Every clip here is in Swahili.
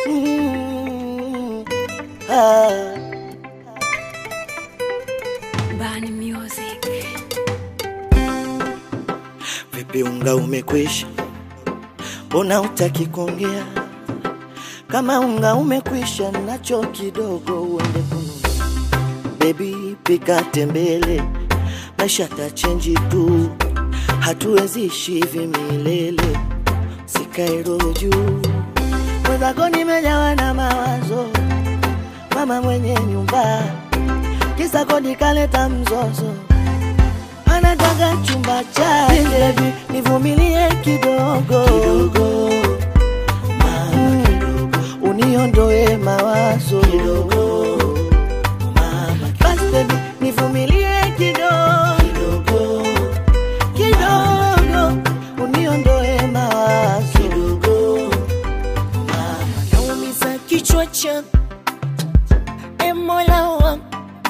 Mm, ah. Bani Music. Vipi unga umekwisha? Mbona utaki kuongea? Kama unga umekwisha, nacho kidogo uende kununua. Baby, pika tembele, maisha tachenji tu, hatuwezi ishi hivi milele. Sikae roho juu, mwenzako nimejawa na mawazo, mama mwenye nyumba, kisa kodi kaleta mzozo anataka chumba chake, baby, nivumilie kidogo kidogo, mama kidogo, uniondoe mawazo kidogo, mama basi baby, nivumilie kidogo kidogo kidogo, uniondoe mawazo kidogo, mama naumiza kichwa changu e mola wangu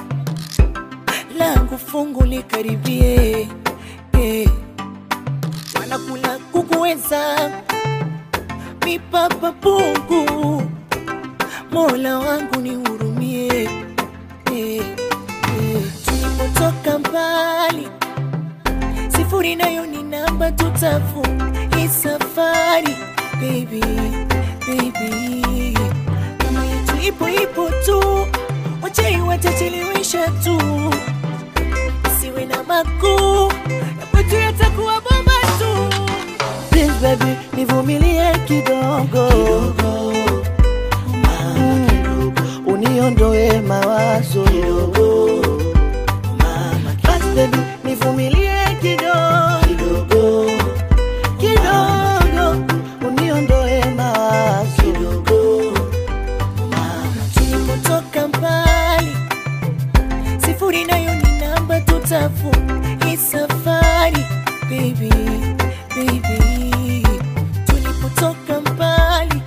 langu fungu likaribie eh. wanakula kukuweza mipapa pungu mola wangu nihurumie eh. eh. tulipotoka mbali sifuri nayo ni namba tutafu hii safari baby, baby. kama yetu ipo ipo tu wachai watachelewesha tu isiwe na makuu yapotu yatakuwa bomba tu Please baby, nivumilie kidogo kidogo, mama kidogo, uniondoe mawazo kidogo, mama basi baby, nivumilie kidogo kidogo kidogo, uniondoe mawazo kidogo, mama tulipotoka mbali sifuri nayo ni namba tutafu hii safari baby, baby. tulipotoka mbali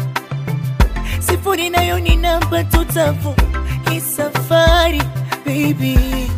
sifuri nayo ni namba tutafu hii safari baby